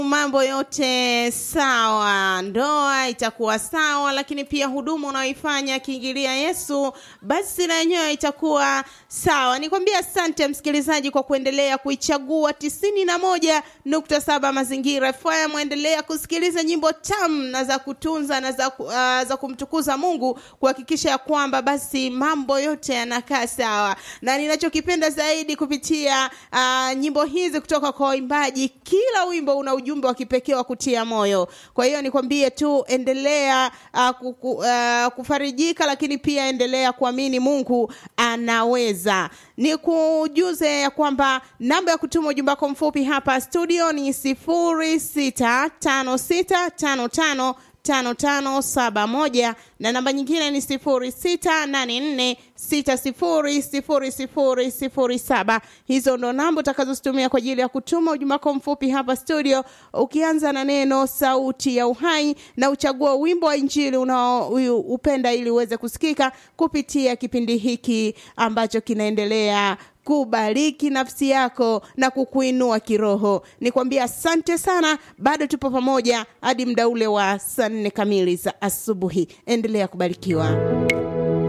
mambo yote sawa, ndoa itakuwa sawa, lakini pia huduma unaoifanya akiingilia Yesu, basi na yenyewe itakuwa sawa. Nikwambia asante msikilizaji kwa kuendelea kuichagua tisini na moja nukta saba Mazingira FM. Endelea kusikiliza nyimbo tamu na za kutunza na za, uh, za kumtukuza Mungu kuhakikisha ya kwamba basi mambo yote yanakaa sawa, na ninachokipenda zaidi kupitia uh, nyimbo hizi kutoka kwa waimbaji, kila wimbo una ujumbe wa kipekee wa kutia moyo. Kwa hiyo nikwambie tu endelea uh, kuku, uh, kufarijika, lakini pia endelea kuamini Mungu anaweza. Ni kujuze ya kwamba namba ya kutuma ujumbe wako mfupi hapa studio ni sifuri sita tano sita tano tano tano tano saba moja na namba nyingine ni sifuri sita nane nne sita sifuri sifuri sifuri sifuri saba. Hizo ndo namba utakazozitumia kwa ajili ya kutuma ujumbe wako mfupi hapa studio, ukianza na neno sauti ya uhai na uchagua wimbo wa injili unaoupenda ili uweze kusikika kupitia kipindi hiki ambacho kinaendelea kubariki nafsi yako na kukuinua kiroho. Nikwambia asante sana, bado tupo pamoja hadi muda ule wa saa nne kamili za asubuhi. Endelea kubarikiwa.